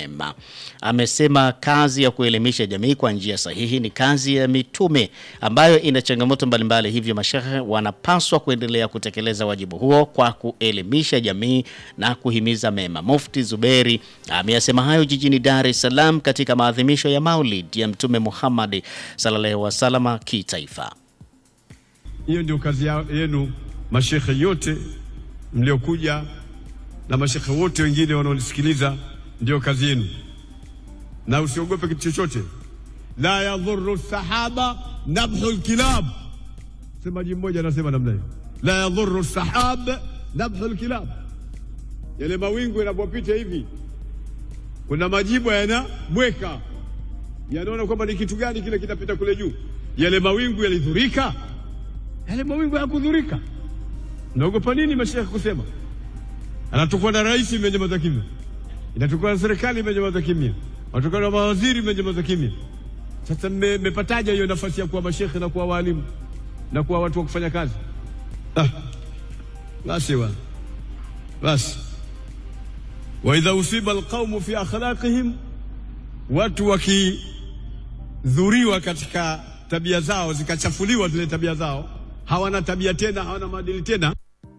mema. Amesema kazi ya kuelimisha jamii kwa njia sahihi ni kazi ya mitume ambayo ina changamoto mbalimbali, hivyo mashehe wanapaswa kuendelea kutekeleza wajibu huo kwa kuelimisha jamii na kuhimiza mema. Mufti Zuberi ameyasema hayo jijini Dar es Salaam katika maadhimisho ya Maulid ya Mtume Muhammad sallallahu alaihi wasallam kitaifa. Hiyo ndio kazi ya- yenu mashekhe yote mliokuja na mashekhe wote wengine wanaonisikiliza, ndio kazi yenu, na usiogope kitu chochote. La yadhuru sahaba nabhu lkilab, semaji mmoja anasema namna hiyo, la yadhuru sahab nabhu lkilab. Yale mawingu yanapopita hivi, kuna majibu yanabweka, yanaona kwamba ni kitu gani kile kinapita kule juu. Yale mawingu yalidhurika yale mawingu hayakudhurika. Naogopa nini mashekhe kusema? Anatokwa na rais imenyamaza kimya, inatokwa na serikali imenyamaza kimya, anatokwa na mawaziri imenyamaza kimya. Sasa mme- mmepataje hiyo nafasi ya kuwa mashekhe na kuwa walimu na kuwa watu wa kufanya kazi? Ah, basi bwana, basi wa idha usiba alqaumu fi akhlaqihim, watu wakidhuriwa katika tabia zao zikachafuliwa zile tabia zao, hawana tabia tena, hawana maadili tena.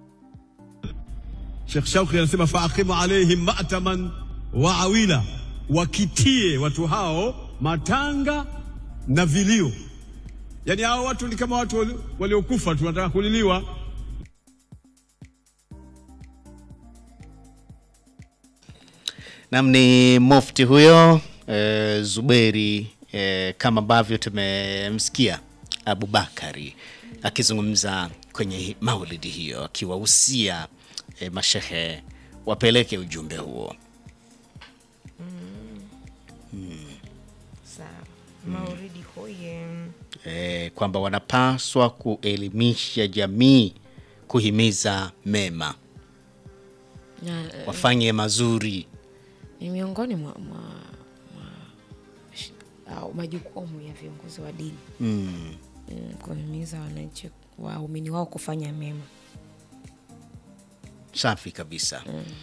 Sheikh Shauki anasema faaqimu alaihim ma'taman wa awila, wakitie watu hao matanga na vilio. Yani hao watu ni kama watu wali- waliokufa tu, wanataka kuliliwa. Nam ni mufti huyo e, Zuberi e, kama ambavyo tumemsikia Abubakari akizungumza kwenye maulidi hiyo akiwahusia e, mashehe wapeleke ujumbe huo. Sawa. Mauridi hoye. e, kwamba wanapaswa kuelimisha jamii, kuhimiza mema, Na, eh, wafanye mazuri. ni miongoni mwa, mwa, mwa sh- au majukumu ya viongozi wa dini Mm. mm, kuhimiza wananchi waumini wao kufanya mema. Safi kabisa.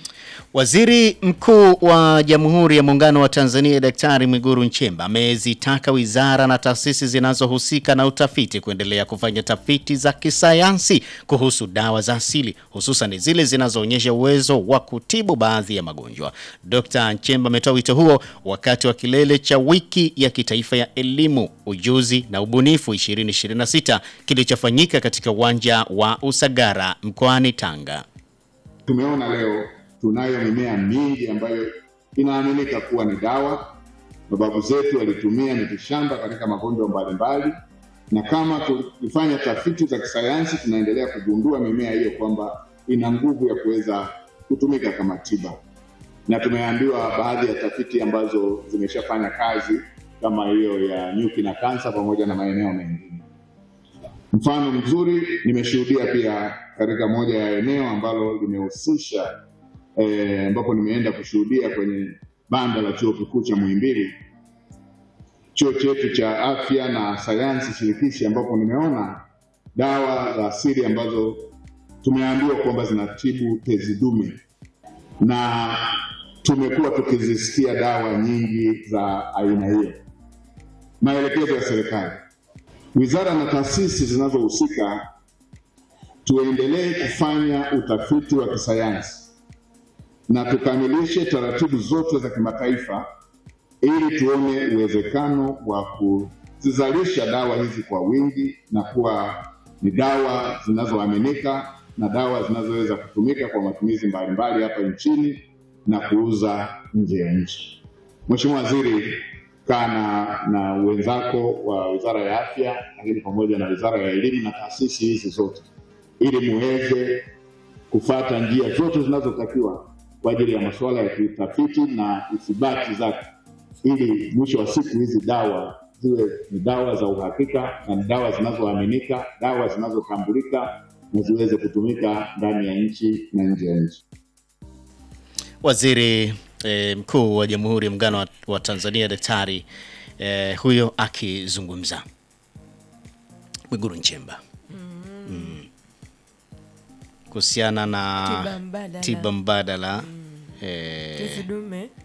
Waziri Mkuu wa Jamhuri ya Muungano wa Tanzania Daktari Mwigulu Nchemba amezitaka wizara na taasisi zinazohusika na utafiti kuendelea kufanya tafiti za kisayansi kuhusu dawa za asili hususan zile zinazoonyesha uwezo wa kutibu baadhi ya magonjwa. Dr. Nchemba ametoa wito huo wakati wa kilele cha wiki ya kitaifa ya elimu, ujuzi na ubunifu 2026 kilichofanyika katika uwanja wa Usagara mkoani Tanga. Tumeona leo tunayo mimea mingi ambayo inaaminika kuwa ni dawa. Mababu zetu walitumia mitishamba katika magonjwa mbalimbali, na kama tukifanya tafiti za kisayansi, tunaendelea kugundua mimea hiyo kwamba ina nguvu ya kuweza kutumika kama tiba, na tumeambiwa baadhi ya tafiti ambazo zimeshafanya kazi kama hiyo ya nyuki na kansa pamoja na maeneo mengine. Mfano mzuri nimeshuhudia pia katika moja ya eneo ambalo limehusisha eh, ambapo nimeenda kushuhudia kwenye banda la chuo kikuu cha Muhimbili, chuo chetu cha afya na sayansi shirikishi, ambapo nimeona dawa za asili ambazo tumeambiwa kwamba zinatibu tezi dume, na tumekuwa tukizisikia dawa nyingi za aina hiyo. Maelekezo ya serikali wizara na taasisi zinazohusika tuendelee kufanya utafiti wa kisayansi na tukamilishe taratibu zote za kimataifa ili tuone uwezekano wa kuzizalisha dawa hizi kwa wingi na kuwa ni dawa zinazoaminika na dawa zinazoweza kutumika kwa matumizi mbalimbali hapa nchini na kuuza nje ya nchi. Mheshimiwa Waziri, kaa na, na wenzako wa Wizara ya Afya, lakini pamoja na Wizara ya Elimu na taasisi hizi zote, ili muweze kufata njia zote zinazotakiwa kwa ajili ya masuala ya kitafiti na ithibati zake, ili mwisho wa siku hizi dawa ziwe ni dawa za uhakika na ni dawa zinazoaminika, dawa zinazotambulika na ziweze kutumika ndani ya nchi na nje ya nchi. Waziri eh, Mkuu wa Jamhuri ya Muungano wa, wa Tanzania Daktari eh, huyo akizungumza Mwigulu Nchemba mm. kuhusiana na Tiba mbadala. tiba mbadala eh, Tezi dume